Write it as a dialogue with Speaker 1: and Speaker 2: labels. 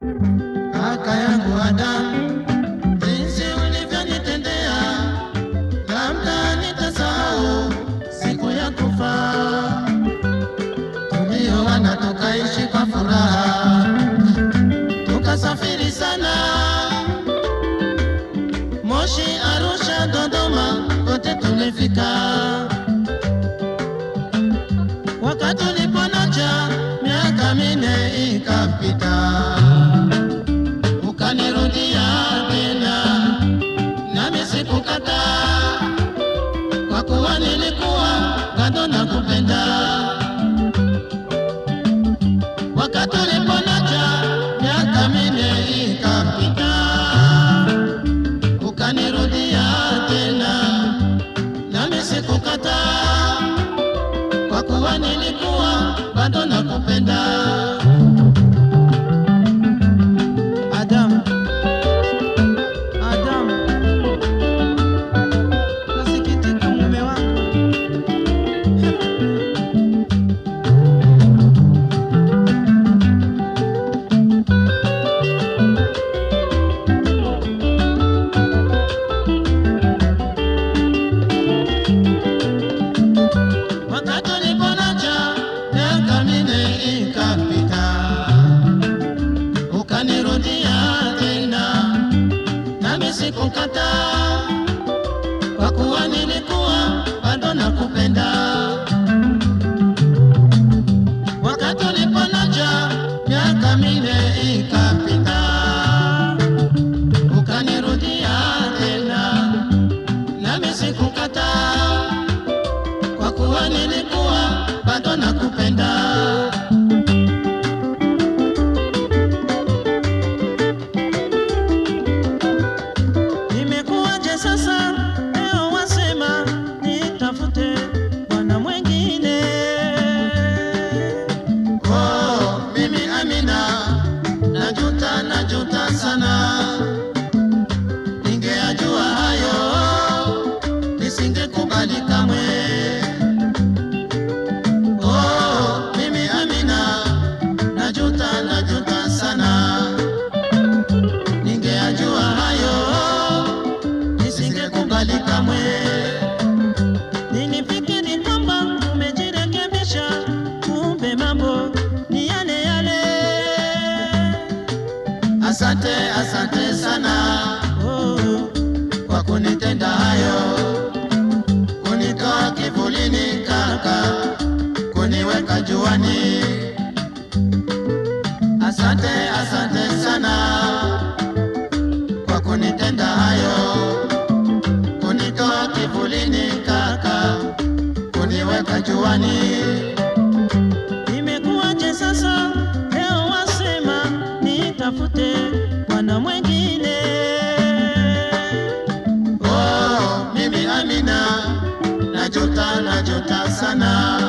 Speaker 1: Kaka yangu Adamu, jinsi ulivyonitendea, labda nitasahau siku ya kufa. Tulioana tukaishi kwa furaha, tukasafiri sana, Moshi, Arusha, Dodoma, kote tulifika. Wakati uliponacha, miaka minne ikapita ukanirudia tena, nami sikukataa, kwa kuwa nilikuwa bado nakupenda. Wakati uliponacha miaka minne ikapita, ukanirudia tena, nami sikukataa, kwa kuwa nilikuwa bado nakupenda.
Speaker 2: Adam, Adam, nasikitika mume wangu.
Speaker 1: Wakati uliponacha miaka minne ikapita, ukanirudia tena, nami sikukataa, kwa kuwa nilikuwa bado nakupenda. Wakati uliponacha miaka minne ikapita, ukanirudia tena, nami sikukataa kwa kuwa nilikuwa bado nakupenda.
Speaker 2: Imekuwaje sasa leo wasema nitafute bwana mwengine?
Speaker 1: Oh, mimi Amina, najuta najuta sana, ningeajua hayo nisingekubali kamwe. Oh, mimi Amina, najuta najuta sana, ningeajua hayo nisingekubali kamwe.
Speaker 2: Nilifikiri kwamba umejirekebisha, kumbe mambo ni yale yale.
Speaker 1: Asante, asante sana
Speaker 2: Oh,
Speaker 1: kwa kunitenda hayo, kunitoa kivulini kaka, kuniweka juani. Asante, asante sana kwa kunitenda hayo, kunitoa kivulini kaka, kuniweka juani.
Speaker 2: imekuwaje sasa leo wasema nitafute bwana mwengine?
Speaker 1: Oh, mimi Amina, najuta najuta sana